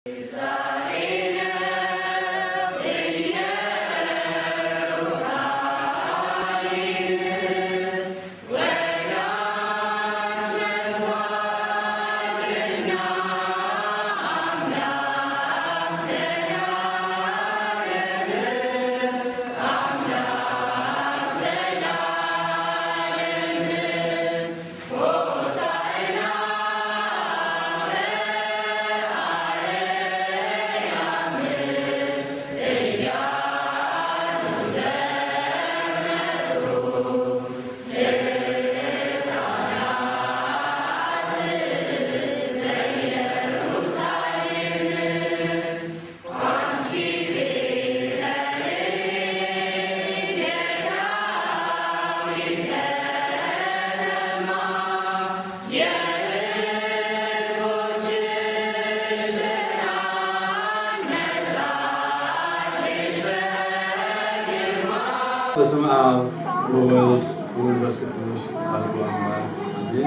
በስመ አብ ወወልድ ወመንፈስ ቅዱስ አሐዱ አምላክ አሜን።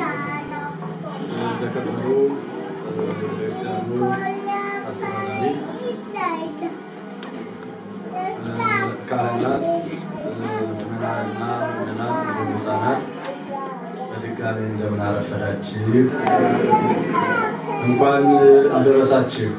የተከበሩ ቤተክርስቲያኑ አስተዳዳሪ፣ ካህናት፣ ምዕመናንና ምዕመናን ቅዱሳናት በድጋሚ እንደምን አረፈዳችሁ። እንኳን አደረሳችሁ።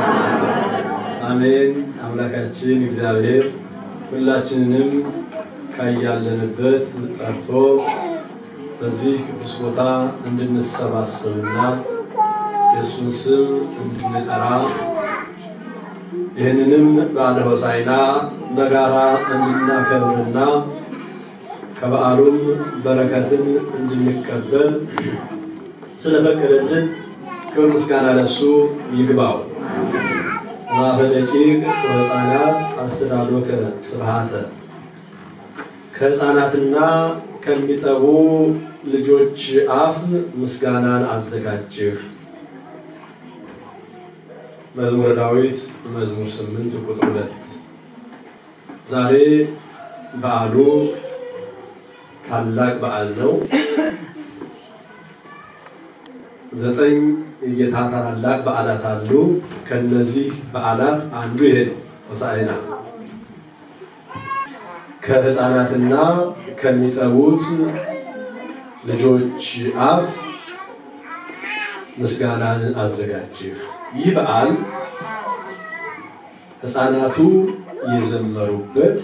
አሜን። አምላካችን እግዚአብሔር ሁላችንንም ከያለንበት ጠርቶ በዚህ ቅዱስ ቦታ እንድንሰባሰብና የእሱን ስም እንድንጠራ ይህንንም በዓለ ሆሳዕና በጋራ እንድናከብርና ከበዓሉም በረከትን እንድንቀበል ስለፈቀደልን ክብር ምስጋና ለእሱ ይግባው። ማፈ ደቂቅ ወሕፃናት አስተዳሎከ ስብሐተ ከሕፃናትና ከሚጠቡ ልጆች አፍ ምስጋናን አዘጋጅህ። መዝሙረ ዳዊት መዝሙር ስምንት ቁጥር ሁለት ዛሬ በዓሉ ታላቅ በዓል ነው። ዘጠኝ የጌታ ታላላቅ በዓላት አሉ። ከነዚህ በዓላት አንዱ ይሄ ነው፣ ሆሳዕና። ከሕፃናትና ከሚጠቡት ልጆች አፍ ምስጋናን አዘጋጅህ። ይህ በዓል ሕፃናቱ የዘመሩበት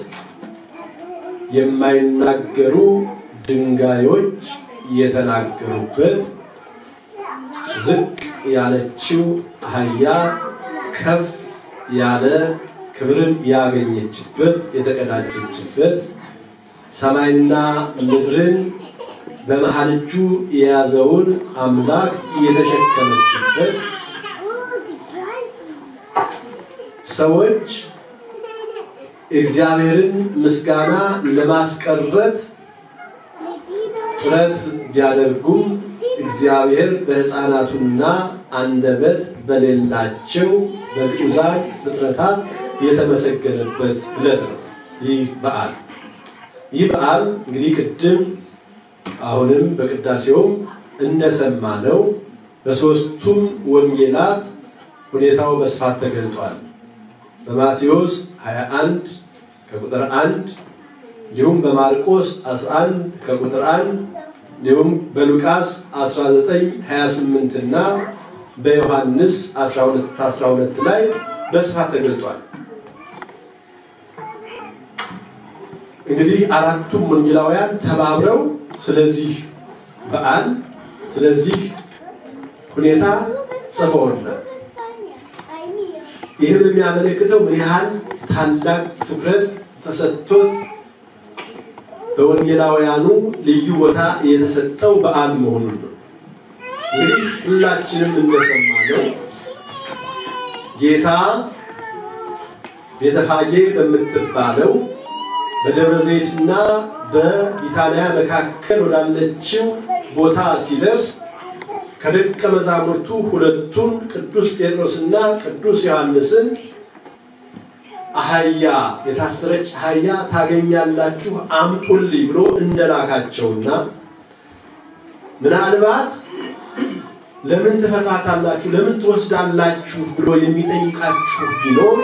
የማይናገሩ ድንጋዮች የተናገሩበት ዝቅ ያለችው አህያ ከፍ ያለ ክብርን ያገኘችበት የተቀዳጀችበት ሰማይና ምድርን በመሃል እጁ የያዘውን አምላክ የተሸከመችበት ሰዎች እግዚአብሔርን ምስጋና ለማስቀረት ጥረት ቢያደርጉም እግዚአብሔር በሕፃናቱና አንደበት በሌላቸው በግዑዛን ፍጥረታት የተመሰገነበት ዕለት ነው። ይህ በዓል ይህ በዓል እንግዲህ ቅድም አሁንም በቅዳሴውም እንደሰማነው በሦስቱም ወንጌላት ሁኔታው በስፋት ተገልጧል። በማቴዎስ 21 ከቁጥር 1 እንዲሁም በማርቆስ 11 ከቁጥር 1 እንዲሁም በሉቃስ 19 28 እና በዮሐንስ 12 12 ላይ በስፋት ተገልጧል። እንግዲህ አራቱም ወንጌላውያን ተባብረው ስለዚህ በዓል ስለዚህ ሁኔታ ጽፈውናል። ይህም የሚያመለክተው ምን ያህል ታላቅ ትኩረት ተሰጥቶት በወንጌላውያኑ ልዩ ቦታ የተሰጠው በዓል መሆኑን ነው። እንግዲህ ሁላችንም እንደሰማነው ጌታ ቤተፋጌ በምትባለው በደብረ ዘይትና በቢታንያ መካከል ወዳለችው ቦታ ሲደርስ ከደቀ መዛሙርቱ ሁለቱን ቅዱስ ጴጥሮስና ቅዱስ ዮሐንስን አህያ የታሰረች አህያ ታገኛላችሁ አምጡልኝ ብሎ እንደላካቸውና ምናልባት ለምን ትፈታታላችሁ? ለምን ትወስዳላችሁ? ብሎ የሚጠይቃችሁ ቢኖር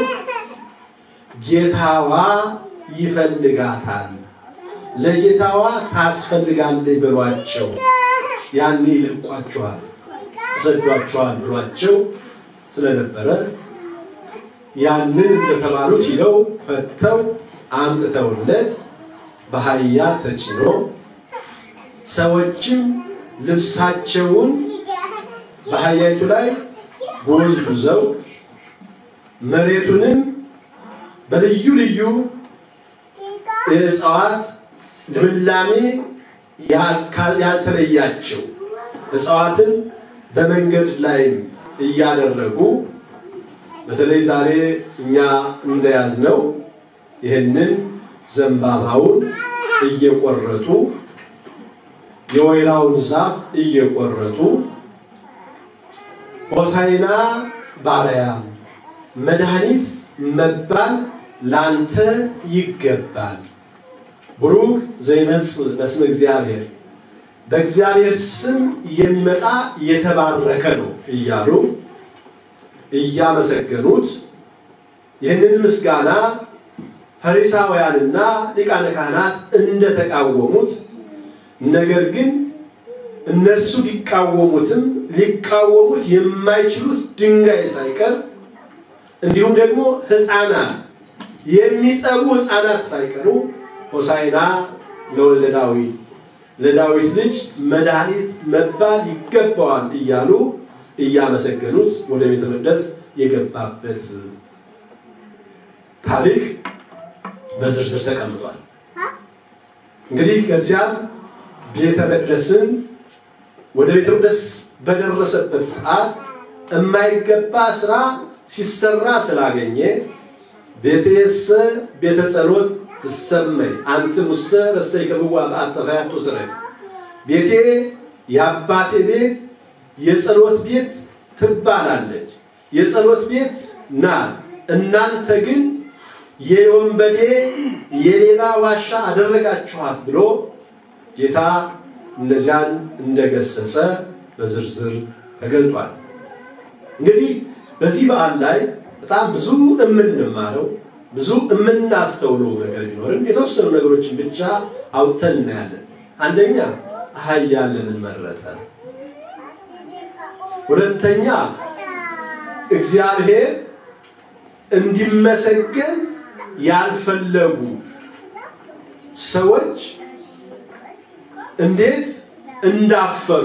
ጌታዋ ይፈልጋታል፣ ለጌታዋ ታስፈልጋለች በሏቸው። ያኔ ይለቋችኋል፣ ይሰዷችኋል ብሏቸው ስለነበረ ያንን እንደተባሉት ሂደው ፈተው አምጥተውለት በአህያ ተጭኖ ሰዎችም ልብሳቸውን በአህያይቱ ላይ ጎዝጉዘው መሬቱንም በልዩ ልዩ የእጽዋት ልምላሜ ያልተለያቸው እጽዋትን በመንገድ ላይም እያደረጉ በተለይ ዛሬ እኛ እንደያዝነው ይህንን ዘንባባውን እየቆረጡ የወይራውን ዛፍ እየቆረጡ ሆሳይና ባርያም መድኃኒት መባል ላንተ ይገባል፣ ብሩክ ዘይመጽእ በስመ እግዚአብሔር በእግዚአብሔር ስም የሚመጣ የተባረከ ነው እያሉ እያመሰገኑት ይህንን ምስጋና ፈሪሳውያንና ሊቃነ ካህናት እንደተቃወሙት ነገር ግን እነርሱ ሊቃወሙትም ሊቃወሙት የማይችሉት ድንጋይ ሳይቀር እንዲሁም ደግሞ ሕፃናት የሚጠቡ ሕፃናት ሳይቀሩ ሆሳይና ለወልደ ዳዊት ለዳዊት ልጅ መድኃኒት መባል ይገባዋል እያሉ እያመሰገኑት ወደ ቤተ መቅደስ የገባበት ታሪክ በዝርዝር ተቀምጧል። እንግዲህ ከዚያም ቤተ መቅደስን ወደ ቤተ መቅደስ በደረሰበት ሰዓት የማይገባ ስራ ሲሰራ ስላገኘ ቤቴሰ ቤተ ጸሎት ትሰመይ አንተ ሙሰ ረሰይ ከብዋ በአጠፋያቶ ስረ ቤቴ የአባቴ ቤት የጸሎት ቤት ትባላለች፣ የጸሎት ቤት ናት። እናንተ ግን የወንበዴ የሌባ ዋሻ አደረጋችኋት ብሎ ጌታ እነዚያን እንደገሰጸ በዝርዝር ተገልጧል። እንግዲህ በዚህ በዓል ላይ በጣም ብዙ የምንማረው ብዙ የምናስተውለው ነገር ቢኖርም የተወሰኑ ነገሮችን ብቻ አውጥተን እናያለን። አንደኛ አህያ ለምን መረጠ? ሁለተኛ እግዚአብሔር እንዲመሰገን ያልፈለጉ ሰዎች እንዴት እንዳፈሩ፣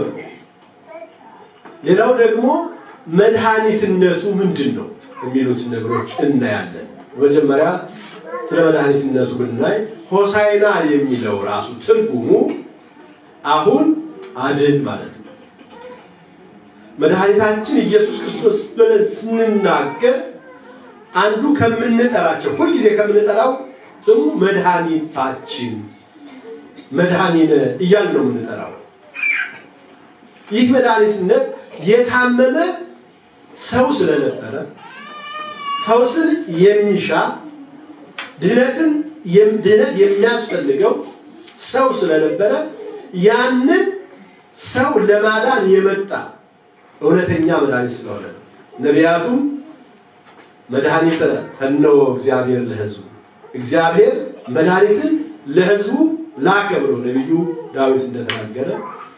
ሌላው ደግሞ መድኃኒትነቱ ምንድን ነው የሚሉት ነገሮች እናያለን። መጀመሪያ ስለ መድኃኒትነቱ ብናይ ሆሳይና የሚለው ራሱ ትርጉሙ አሁን አድን ማለት ነው። መድኃኒታችን ኢየሱስ ክርስቶስ ብለን ስንናገር አንዱ ከምንጠራቸው ሁልጊዜ ከምንጠራው ስሙ መድኃኒታችን መድኃኒነ እያልን ነው የምንጠራው። ይህ መድኃኒትነት የታመመ ሰው ስለነበረ ፈውስን የሚሻ ድነትን ድነት የሚያስፈልገው ሰው ስለነበረ ያንን ሰው ለማዳን የመጣ እውነተኛ መድኃኒት ስለሆነ ነው። ነቢያቱም መድኃኒተ ፈነወ እግዚአብሔር ለሕዝቡ እግዚአብሔር መድኃኒትን ለሕዝቡ ላከ ብሎ ነቢዩ ዳዊት እንደተናገረ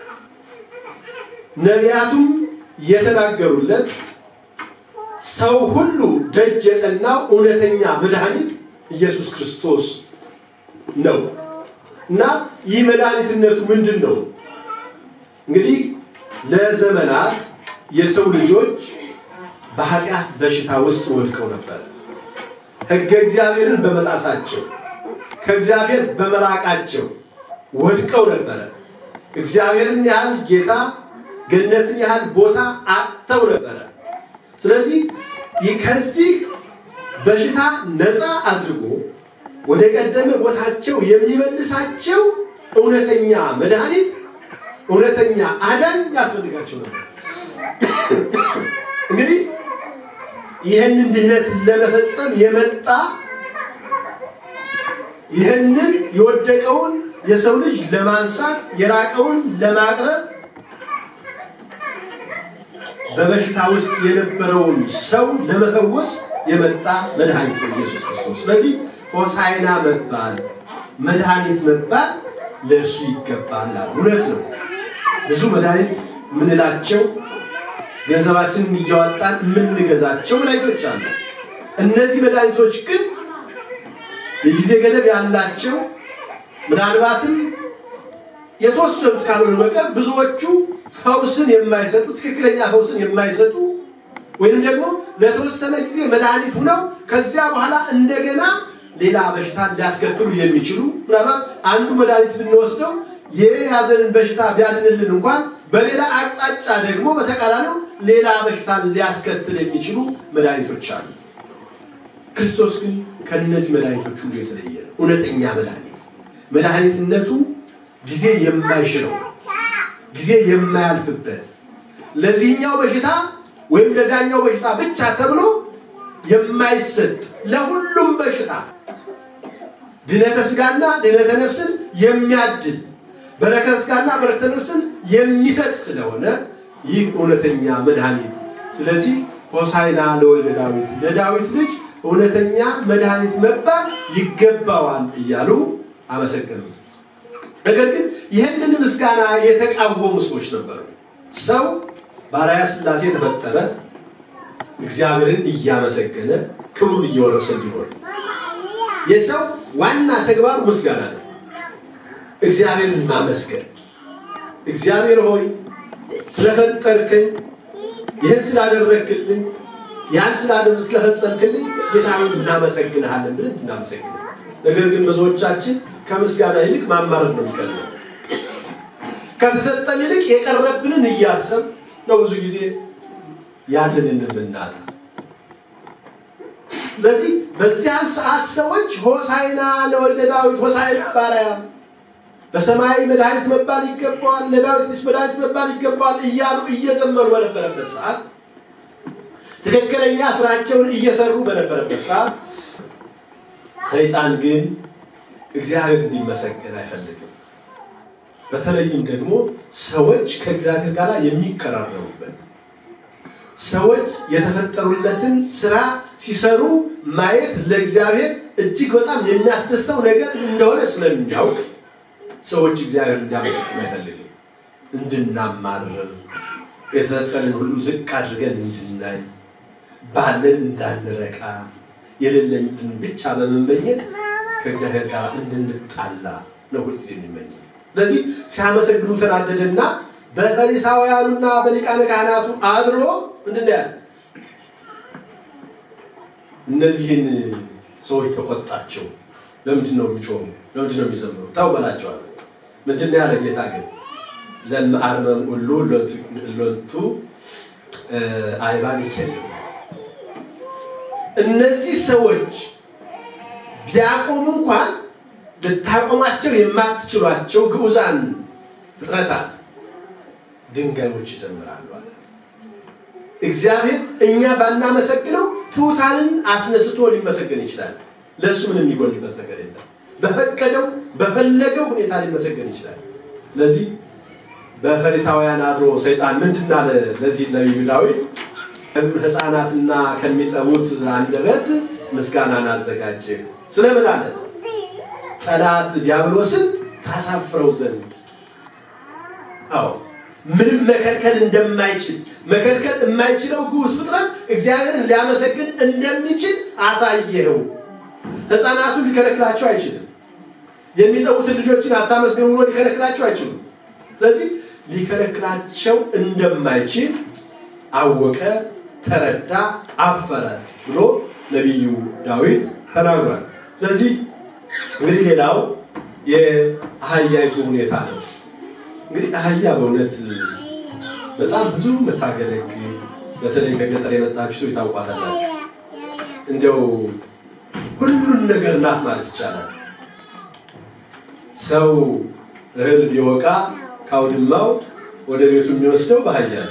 ነቢያቱም የተናገሩለት ሰው ሁሉ ደጅ የጠናው እውነተኛ መድኃኒት ኢየሱስ ክርስቶስ ነው እና ይህ መድኃኒትነቱ ምንድን ነው? እንግዲህ ለዘመናት የሰው ልጆች በኃጢአት በሽታ ውስጥ ወድቀው ነበር። ሕገ እግዚአብሔርን በመጣሳቸው ከእግዚአብሔር በመራቃቸው ወድቀው ነበረ። እግዚአብሔርን ያህል ጌታ ገነትን ያህል ቦታ አጥተው ነበረ። ስለዚህ ከዚህ በሽታ ነፃ አድርጎ ወደ ቀደመ ቦታቸው የሚመልሳቸው እውነተኛ መድኃኒት፣ እውነተኛ አዳኝ ያስፈልጋቸው ነበር። እንግዲህ ይህንን ድህነት ለመፈጸም የመጣ ይህንን የወደቀውን የሰው ልጅ ለማንሳት የራቀውን ለማቅረብ በበሽታ ውስጥ የነበረውን ሰው ለመፈወስ የመጣ መድኃኒት ነው ኢየሱስ ክርስቶስ። ስለዚህ ሆሳዕና መባል መድኃኒት መባል ለእርሱ ይገባል። እውነት ነው። ብዙ መድኃኒት የምንላቸው ገንዘባችንን እያወጣን የምንገዛቸው መድኃኒቶች አሉ። እነዚህ መድኃኒቶች ግን የጊዜ ገደብ ያላቸው ምናልባትም የተወሰኑት ካልሆኑ በቀር ብዙዎቹ ፈውስን የማይሰጡ ትክክለኛ ፈውስን የማይሰጡ ወይም ደግሞ ለተወሰነ ጊዜ መድኃኒት ሁነው ከዚያ በኋላ እንደገና ሌላ በሽታ ሊያስከትሉ የሚችሉ ምናልባት አንዱ መድኃኒት ብንወስደው የያዘንን በሽታ ቢያድንልን እንኳን በሌላ አቅጣጫ ደግሞ በተቃራኒው ሌላ በሽታን ሊያስከትል የሚችሉ መድኃኒቶች አሉ። ክርስቶስ ግን ከእነዚህ መድኃኒቶች ሁሉ የተለየ ነው። እውነተኛ መድኃኒት መድኃኒትነቱ ጊዜ የማይሽረው ጊዜ የማያልፍበት ለዚህኛው በሽታ ወይም ለዚያኛው በሽታ ብቻ ተብሎ የማይሰጥ ለሁሉም በሽታ ድነተ ስጋና ድነተ ነፍስን የሚያድል በረከተ ስጋና በረከተ ነፍስን የሚሰጥ ስለሆነ ይህ እውነተኛ መድኃኒት። ስለዚህ ሆሳዕና ለወልደ ዳዊት ለዳዊት ልጅ እውነተኛ መድኃኒት መባል ይገባዋል እያሉ አመሰገኑት። ነገር ግን ይህንን ምስጋና የተቃወሙ ሰዎች ነበሩ። ሰው በአርአያ ሥላሴ የተፈጠረ እግዚአብሔርን እያመሰገነ ክብሩን እየወረሰ እንዲኖር የሰው ዋና ተግባሩ ምስጋና ነው። እግዚአብሔርን ማመስገን። እግዚአብሔር ሆይ ስለፈጠርከኝ፣ ይህን ስላደረግክልኝ፣ ያን ስላደረግ ስለፈጸምክልኝ ጌታ ሆይ እናመሰግንሃለን ብለን እናመሰግን። ነገር ግን ብዙዎቻችን ከምስጋና ይልቅ ማማረር ነው የሚቀርበው። ከተሰጠን ይልቅ የቀረብንን እያሰብ ነው ብዙ ጊዜ ያለንን የምናጣ። ስለዚህ በዚያን ሰዓት ሰዎች ሆሳዕና ለወልደ ዳዊት፣ ሆሳዕና በአርያም በሰማይ መድኃኒት መባል ይገባዋል፣ ለዳዊት ልጅ መድኃኒት መባል ይገባዋል እያሉ እየዘመሩ በነበረበት ሰዓት፣ ትክክለኛ ስራቸውን እየሰሩ በነበረበት ሰዓት ሰይጣን ግን እግዚአብሔር እንዲመሰገን አይፈልግም። በተለይም ደግሞ ሰዎች ከእግዚአብሔር ጋር የሚቀራረቡበት ሰዎች የተፈጠሩለትን ስራ ሲሰሩ ማየት ለእግዚአብሔር እጅግ በጣም የሚያስደስተው ነገር እንደሆነ ስለሚያውቅ ሰዎች እግዚአብሔር እንዲያመሰግን አይፈልግም። እንድናማርር የተሰጠንን ሁሉ ዝቅ አድርገን እንድናይ ባለን እንዳንረካ የሌለኝን ብቻ በመመኘት ከእግዚአብሔር ጋር እንድንጣላ ነው ሁልጊዜ የሚመኝ። ስለዚህ ሲያመሰግኑ ተናደደና በፈሪሳውያኑና በሊቃነ ካህናቱ አድሮ ምንድን ያለ እነዚህን ሰዎች ተቆጣቸው። ለምንድን ነው የሚጮሙ? ለምንድን ነው የሚዘምሩ? ተው በላቸዋል። ምንድን ነው ያለ ጌታ ግን ለመአርመም ሁሉ ሎቱ አይባን ይከልም እነዚህ ሰዎች ቢያቆሙ እንኳን ልታቆማቸው የማትችሏቸው ግዑዛን ፍጥረታት ድንጋዮች ይዘምራሉ አለ። እግዚአብሔር እኛ ባናመሰግነው ትሑታንን አስነስቶ ሊመሰገን ይችላል። ለእሱ ምንም የሚጎልበት ነገር የለም። በፈቀደው በፈለገው ሁኔታ ሊመሰገን ይችላል። ስለዚህ በፈሪሳውያን አድሮ ሰይጣን ምንድን አለ ለዚህ ነቢዩ ዳዊት ሕፃናትና ከሚጠቡት አንደበት ምስጋናን አዘጋጀ። ስለምን አለ? ጠላት ዲያብሎስን ታሳፍረው ዘንድ። አዎ ምንም መከልከል እንደማይችል መከልከል የማይችለው ግዑዝ ፍጥረት እግዚአብሔርን ሊያመሰግን እንደሚችል አሳየኸው። ሕፃናቱን ሊከለክላቸው አይችልም። የሚጠቡትን ልጆችን አታመስግኑ ብሎ ሊከለክላቸው አይችሉም። ስለዚህ ሊከለክላቸው እንደማይችል አወቀ፣ ተረዳ፣ አፈረ ብሎ ነቢዩ ዳዊት ተናግሯል። ስለዚህ እንግዲህ ሌላው የአህያይቱ ሁኔታ ነው። እንግዲህ አህያ በእውነት በጣም ብዙ መታገለግል በተለይ ከገጠር የመጣችሁ ሰው ታውቋታላችሁ። እንደው ሁሉን ነገር ናት ማለት ይቻላል። ሰው እህል ቢወቃ ካውድማው ወደ ቤቱ የሚወስደው በአህያ ነው።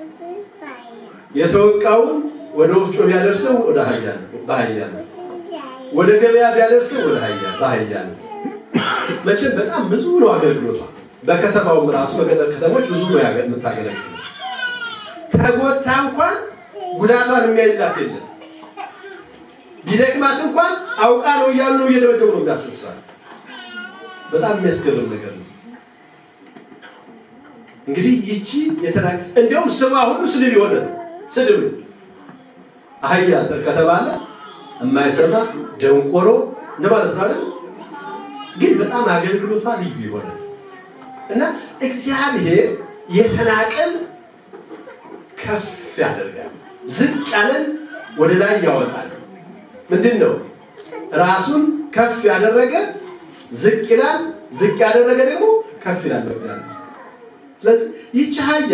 የተወቃውን ወደ ወፍጮ ቢያደርሰው ወደ አህያ ነው በአህያ ነው። ወደ ገበያ ቢያደርሰው ወደ አህያ በአህያ ነው። መቼም በጣም ብዙ ነው አገልግሎቷ። በከተማውም ራሱ በገጠር ከተሞች ብዙ ነው የምታገለግለው። ተጎድታ እንኳን ጉዳቷን የሚያይላት የለም። ቢደክማት እንኳን አውቃ ነው እያሉ ነው እየደበደቡ ነው የሚያስነሳል። በጣም የሚያስገርም ነገር ነው። እንግዲህ ይቺ የተና እንዲያውም ስሟ ሁሉ ስድብ የሆነ ነው። ስድብ ነው። አህያ ከተባለ የማይሰማ ደንቆሮ እንደማለት ነው አይደል? ግን በጣም አገልግሎቷ ልዩ የሆነ እና እግዚአብሔር የተናቀን ከፍ ያደርጋል፣ ዝቅ ያለን ወደ ላይ ያወጣል። ምንድን ነው ራሱን ከፍ ያደረገ ዝቅ ይላል፣ ዝቅ ያደረገ ደግሞ ከፍ ይላል በእግዚአብሔር። ስለዚህ ይቺ አህያ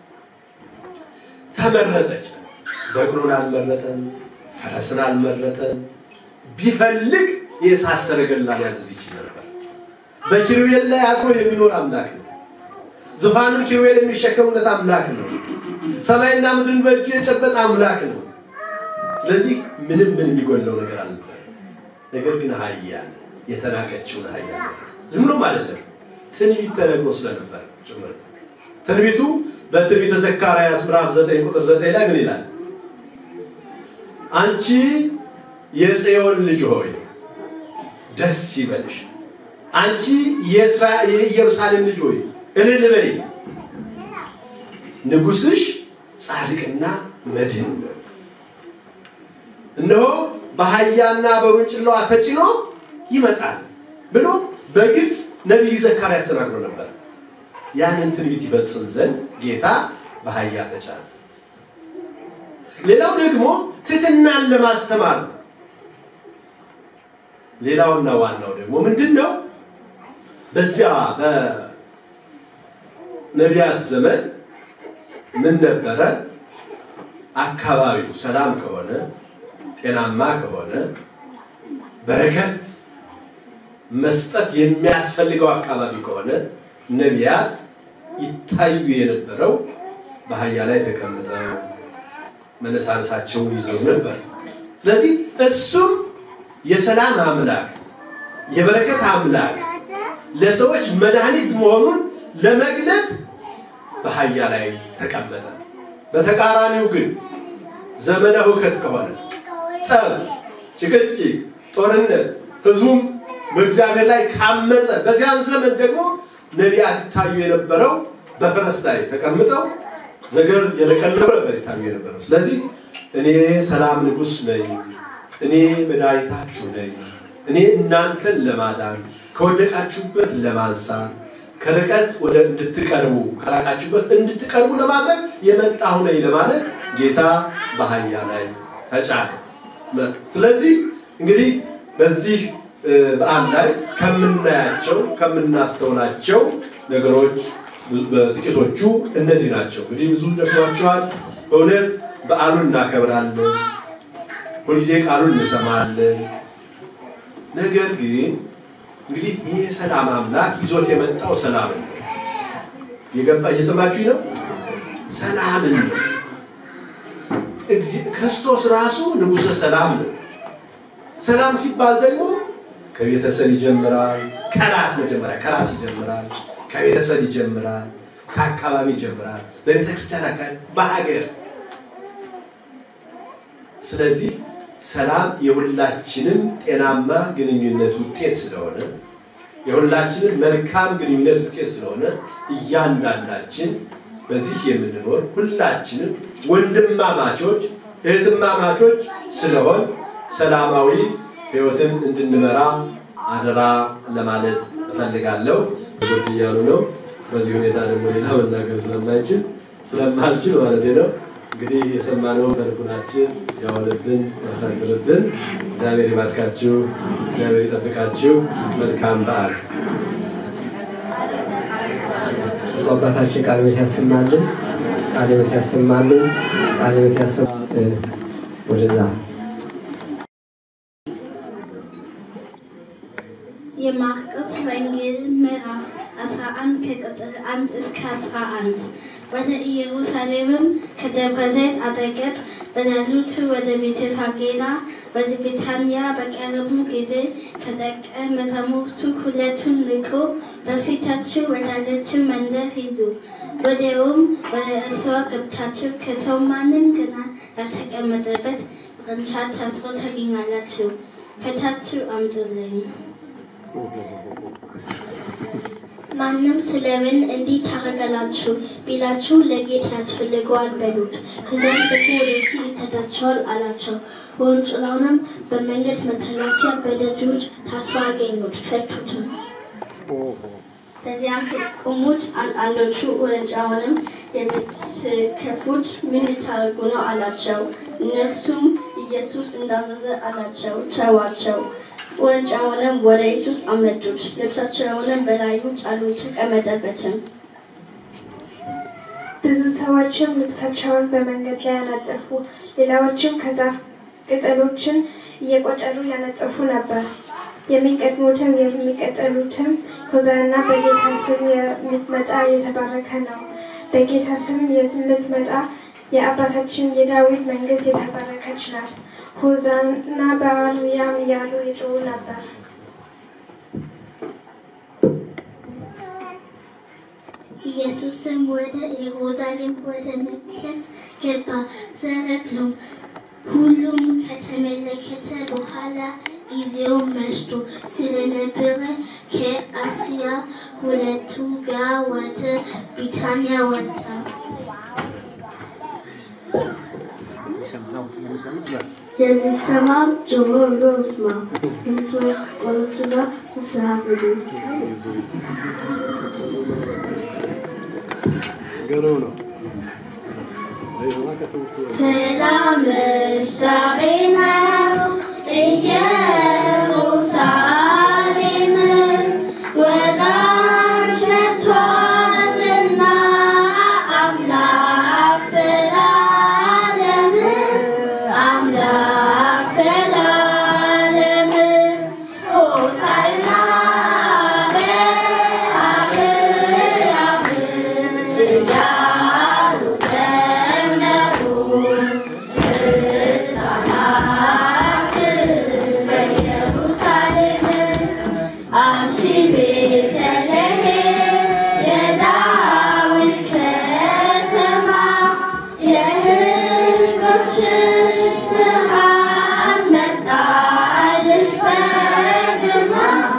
ተመረጠች። በቅሎን አልመረጠም፣ ፈረስን አልመረጠም። ቢፈልግ የእሳት ሰረገላ ሊያዝዝ ይችል ነበር። በኪሩቤል ላይ አድሮ የሚኖር አምላክ ነው። ዙፋኑን ኪሩቤል የሚሸከሙለት አምላክ ነው። ሰማይና ምድርን በእጁ የጨበጠ አምላክ ነው። ስለዚህ ምንም ምን የሚጎለው ነገር አልነበረ። ነገር ግን አህያ የተናቀችውን አህያ ዝም ብሎም አይደለም፣ ትንቢት ተነግሮ ስለነበር ጭምር ትንቢቱ በትንቢተ ዘካርያስ ምዕራፍ 9 ቁጥር 9 ላይ ምን ይላል? አንቺ የጽዮን ልጅ ሆይ ደስ ይበልሽ፣ አንቺ የኢየሩሳሌም ልጅ ሆይ እልል በይ፣ ንጉሥሽ ጻድቅና መድህን ነው። እነሆ በአህያና በውርንጭላዋ ተጭኖ ይመጣል ብሎ በግልጽ ነቢዩ ዘካርያስ ተናግሮ ነበር። ያንን ትንቢት ይፈጽም ዘንድ ጌታ በአህያ ተጫነ። ሌላው ደግሞ ትሕትናን ለማስተማር ነው። ሌላውና ዋናው ደግሞ ምንድን ነው? በዚያ በነቢያት ዘመን ምን ነበረ? አካባቢው ሰላም ከሆነ ጤናማ ከሆነ በረከት መስጠት የሚያስፈልገው አካባቢ ከሆነ ነቢያት ይታዩ የነበረው በአህያ ላይ ተቀምጠው መነሳነሳቸውን ይዘው ነበር። ስለዚህ እሱም የሰላም አምላክ የበረከት አምላክ ለሰዎች መድኃኒት መሆኑን ለመግለጥ በአህያ ላይ ተቀመጠ። በተቃራኒው ግን ዘመነ ሁከት ከሆነ ጠብ፣ ጭቅጭቅ፣ ጦርነት ህዝቡም በእግዚአብሔር ላይ ካመፀ በዚያን ዘመን ደግሞ ነቢያት ይታዩ የነበረው በፈረስ ላይ ተቀምጠው ዘገር የለቀለበ ነበር ይታዩ የነበረው። ስለዚህ እኔ ሰላም ንጉሥ ነኝ፣ እኔ መድኃኒታችሁ ነኝ፣ እኔ እናንተን ለማዳን ከወደቃችሁበት ለማንሳት ከርቀት ወደ እንድትቀርቡ ከራቃችሁበት እንድትቀርቡ ለማድረግ የመጣሁ ነኝ ለማለት ጌታ በአህያ ላይ ተጫነ። ስለዚህ እንግዲህ በዚህ በዓል ላይ ከምናያቸው ከምናስተውላቸው ነገሮች በጥቂቶቹ እነዚህ ናቸው። እንግዲህ ብዙ ደክሟቸዋል። በእውነት በዓሉን እናከብራለን፣ ሁልጊዜ ቃሉን እንሰማለን። ነገር ግን እንግዲህ ይህ የሰላም አምላክ ይዞት የመጣው ሰላምን ነው። የገባ እየሰማችሁኝ ነው? ሰላምን ነው። ክርስቶስ ራሱ ንጉሠ ሰላም ነው። ሰላም ሲባል ደግሞ ከቤተሰብ ይጀምራል። ከራስ መጀመሪያ ከራስ ይጀምራል። ከቤተሰብ ይጀምራል። ከአካባቢ ይጀምራል። በቤተ ክርስቲያን አካባቢ፣ በሀገር። ስለዚህ ሰላም የሁላችንም ጤናማ ግንኙነት ውጤት ስለሆነ የሁላችንም መልካም ግንኙነት ውጤት ስለሆነ እያንዳንዳችን በዚህ የምንኖር ሁላችንም ወንድማማቾች እህትማማቾች ስለሆን ሰላማዊ ሕይወትን እንድንመራ አደራ ለማለት እፈልጋለሁ። ጉድ እያሉ ነው። በዚህ ሁኔታ ደግሞ ሌላ መናገር ስለማይችል ስለማልችል ማለት ነው። እንግዲህ የሰማነው በልቡናችን ያወለብን ያሳድርብን። እግዚአብሔር ይባርካችሁ፣ እግዚአብሔር ይጠብቃችሁ። መልካም በዓል። ብፁዕ አባታችን ቃለ ሕይወት ያሰማልን፣ ቃለ ሕይወት ያሰማልን፣ ቃለ ሕይወት ያሰማ ወደዛ የማርቆስ ወንጌል ምዕራፍ 11 ከቁጥር 1 እስከ 11 ወደ ኢየሩሳሌምም ከደብረ ዘይት አጠገብ በሌሊቱ ወደ ቤተ ፋጌና ወደ ቤታንያ በቀረቡ ጊዜ ከደቀ መዛሙርቱ ሁለቱን ልኮ በፊታችሁ ወዳለችው መንደር ሂዱ። ወዲያውም ወደ እርሷ ገብታችሁ ከሰው ማንም ገና ያልተቀመጠበት ቅርንጫ ታስሮ ታገኛላችሁ። ፈታችሁ አምጡልኝ። ማንም ስለምን እንዲህ ታደርጋላችሁ ቢላችሁ ለጌታ ያስፈልገዋል በሉት። ከዚያም ደግሞ ወደዚህ ይሰዳቸዋል አላቸው። ውርንጭላውንም በመንገድ መተላለፊያ በደጆች ታስሮ አገኙት፣ ፈቱትም። በዚያም ቆሙት። አንዳንዶቹ ውርንጫውንም የምትከፉት ምን ልታደርጉ ነው አላቸው። እነርሱም ኢየሱስ እንዳዘዘ አላቸው። ተዋቸው። ውርንጫውንም ወደ ኢየሱስ አመጡት። ልብሳቸውንም በላዩ ጫሉት፣ ተቀመጠበትም። ብዙ ሰዎችም ልብሳቸውን በመንገድ ላይ ያነጠፉ፣ ሌላዎችም ከዛፍ ቅጠሎችን እየቆጠሩ ያነጠፉ ነበር። የሚቀድሙትም የሚቀጠሉትም ሆዛዕና በጌታ ስም የምትመጣ የተባረከ ነው፣ በጌታ ስም የምትመጣ የአባታችን የዳዊት መንግስት የተባረከች ናት፣ ሆዛዕና በአርያም እያሉ ይጮሁ ነበር። ኢየሱስም ወደ ኢየሩሳሌም ወደ መቅደስ ገባ። ዘረግሎም ሁሉም ከተመለከተ በኋላ ጊዜው መሽቶ ስለነበረ ከአስያ ሁለቱ ጋር ወደ ቢታንያ ወጣ። የሚሰማ ጆሮ ይዞ ይስማ። ሕዝቡ ቆሎችና ንስሐ ግቡ። ገረው ነው። ሰላምሽ ዛሬ ነው ኢየሩሳሌም ወዳንሽ መጥቷልና አምላክ ዘላለም አምላክ ዘላለም ሆሳዕና በአርያም እያሉ ዘመሩ ሕፃናት በኢየሩሳሌም አንቺ ቤተልሔም የዳዊት ከተማ የሕዝቦችሽ ብርሃን መጣልሽ በግርማ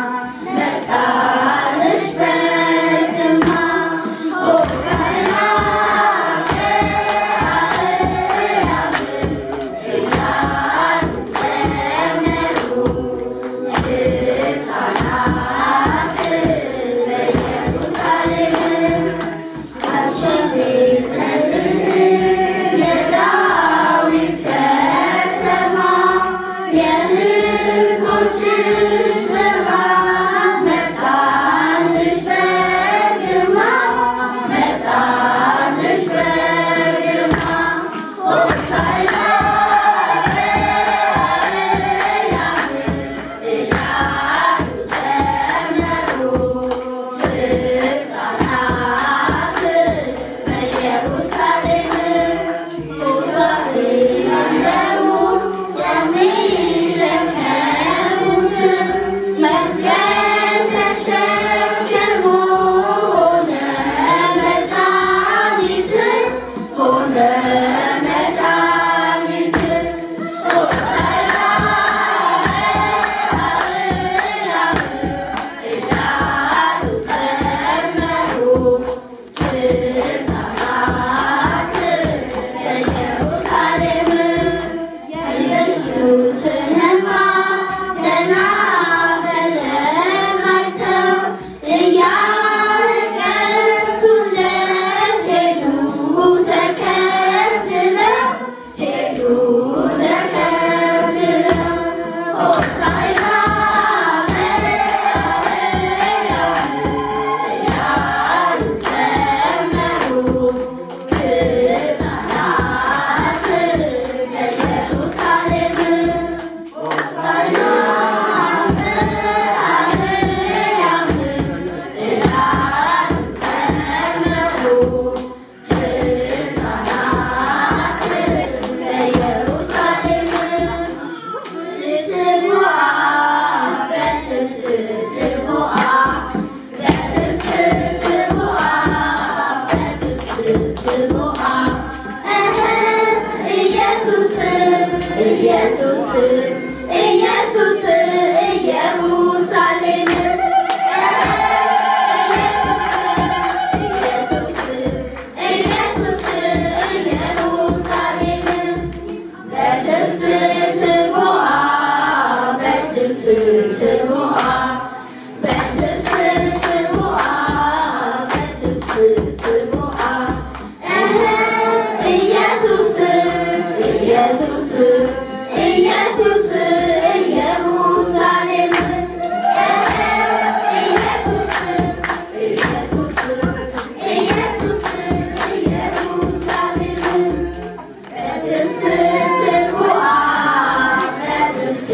መጣልሽ በግርማ ሆሳዕና በአርያም እያሉ ዘመሩ ሕፃናት በኢየሩሳሌም አንቺ ቤተልሔም የዳዊት ከተማ የሕዝቦችሽ ብርሃን መጣልሽ በግርማ መጣልሽ በግርማ ሆሳዕና በአርያም እያሉ ዘመሩ ሕፃናት በኢየሩሳሌም ሆሳዕና ዘመሩ የሚሸከሙት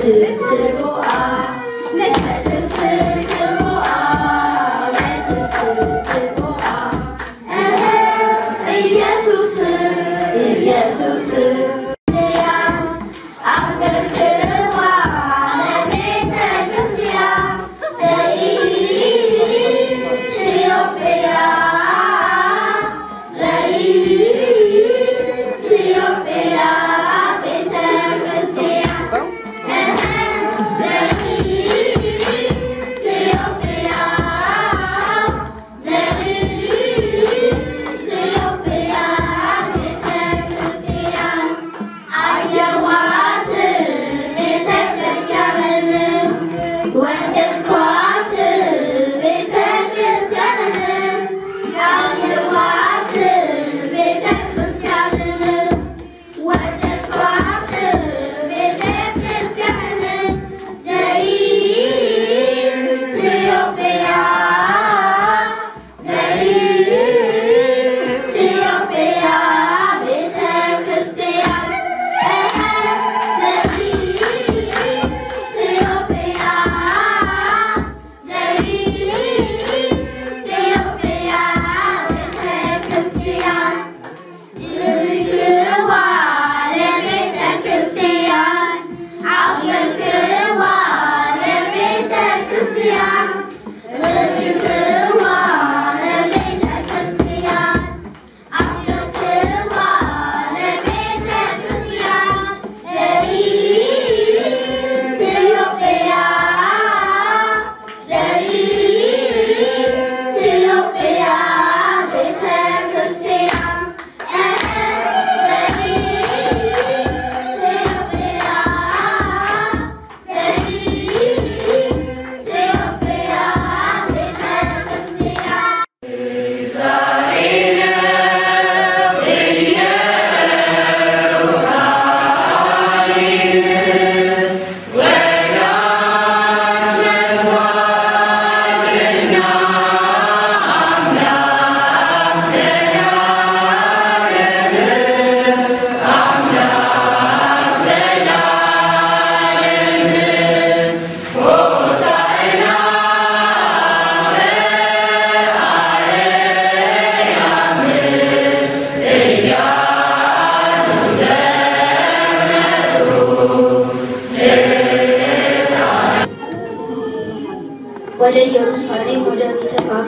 ወደ ኢየሩሳሌም ወደ ቤተ ፋጌ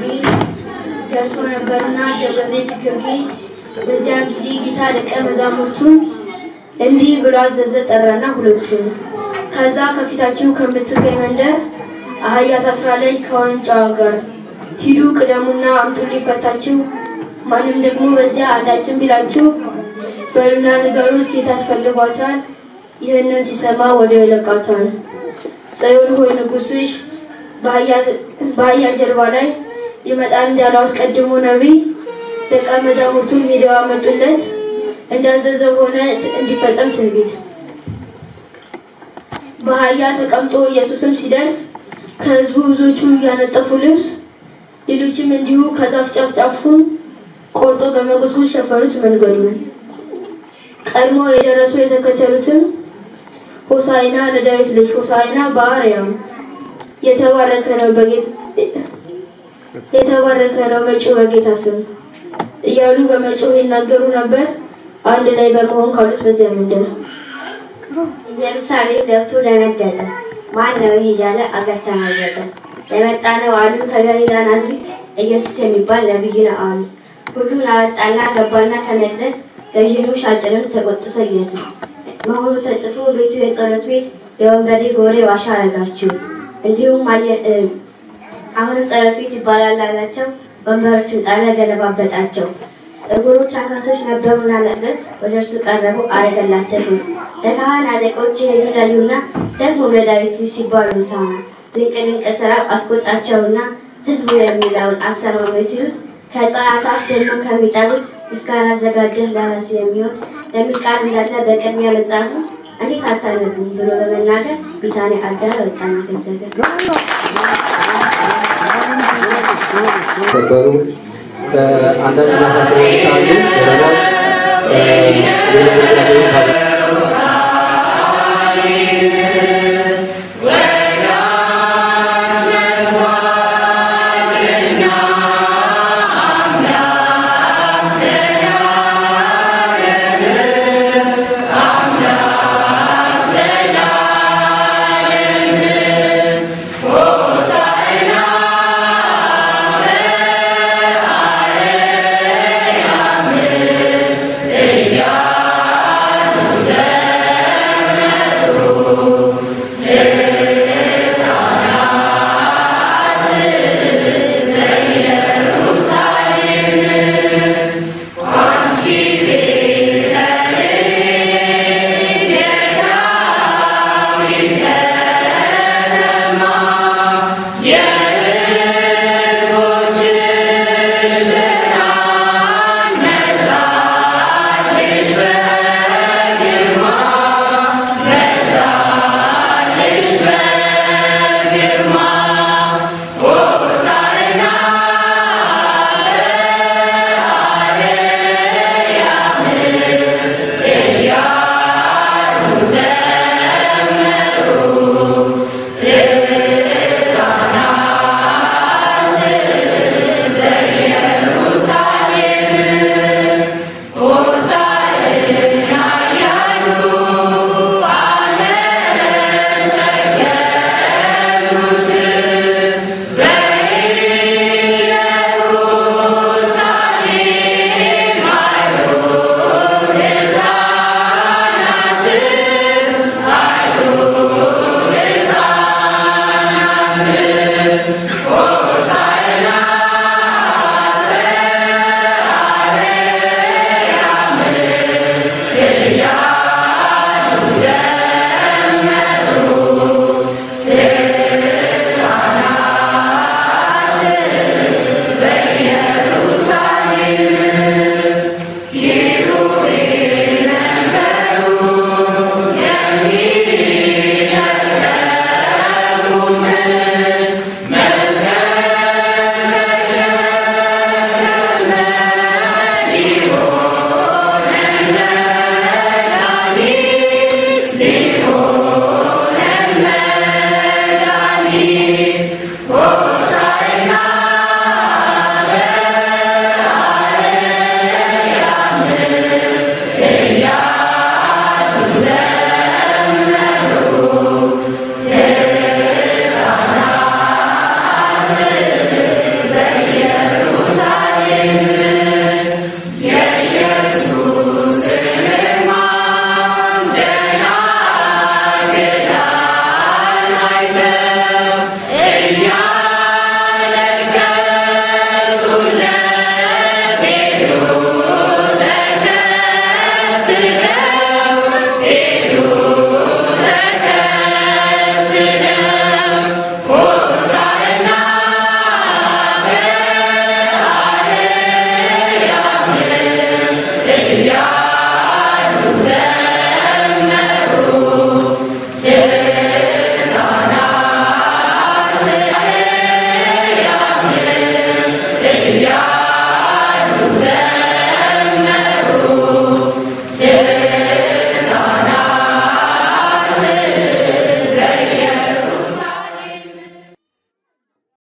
ደርሰው ነበርና ደብረ ዘይት ግርጌ። በዚያ ጊዜ ጌታ ደቀ መዛሙርቱን እንዲህ ብሎ አዘዘ፣ ጠራና ሁለቱን ከዛ ከፊታችሁ ከምትገኝ መንደር አህያ ታስራለች ከውርንጫዋ ጋር ሂዱ፣ ቅደሙና አምጡልኝ ፈታችሁ። ማንም ደግሞ በዚያ አንዳችን ቢላችሁ በሉና ንገሩት፣ ጌታ ያስፈልጓታል። ይህንን ሲሰማ ወዲያው ይለቃታል። ጽዮን ሆይ ንጉሥሽ በአህያ ጀርባ ላይ ይመጣል እንዳለው አስቀድሞ ነቢይ ደቀ መዛሙርቱን ሄደው አመጡለት። እንዳዘዘው ሆነ እንዲፈጸም ትንቢት። በአህያ ተቀምጦ ኢየሱስም ሲደርስ ከሕዝቡ ብዙዎቹ እያነጠፉ ልብስ፣ ሌሎችም እንዲሁ ከዛፍ ጫፍ ጫፉን ቆርጦ በመጎትጎት ሸፈኑት መንገዱን። ቀድሞ የደረሱ የተከተሉትም ሆሳይና ለዳዊት ልጅ ሆሳይና በአርያም የተባረከ ነው በጌታ የተባረከ ነው መጪው በጌታ ስም እያሉ በመጮህ ይናገሩ ነበር። አንድ ላይ በመሆን ካሉት በዚያ መንደር ኢየሩሳሌም ገብቶ ደነገጠ። ማን ነው ይህ እያለ አገር ተናወጠ። የመጣ ነው አሉ ከገሊላ ናዝሬት ኢየሱስ የሚባል ነቢይ ነው አሉ። ሁሉን አወጣና ገባና ከመቅደስ ገዥንም ሻጭንም ተቆጥቶ ኢየሱስ መሆኑ ተጽፎ ቤቱ የጸሎት ቤት የወንበዴ ጎሬ ዋሻ አረጋችሁ። እንዲሁም አሁንም ጸሎት ቤት ይባላል አላቸው። ወንበሮቹን ጣለ፣ ገለባበጣቸው። እግሮች አንካሶች ነበሩና መቅደስ ወደ እርሱ ቀረቡ፣ አረገላቸው ፊት ለካህን አለቆች የሄዱ ለዩና ደግሞ ለዳዊት ልጅ ሲባሉ ሳማ ድንቅ ድንቅ ስራ አስቆጣቸውና ህዝቡ የሚለውን አሰማመኝ ሲሉት ከሕፃናት አፍ ደግሞ ከሚጠሩት ምስጋና አዘጋጀህ ለራስ የሚሆን የሚል ቃል እንዳለ በቅድሚያ መጽሐፉ እንዴት አታነቡም ብሎ በመናገር ቢታንያ አዳር ወጣና ገዘገ ነበሩ። አንዳንድ ማሳሰቢያዎች አሉ። ሌላው ሌላ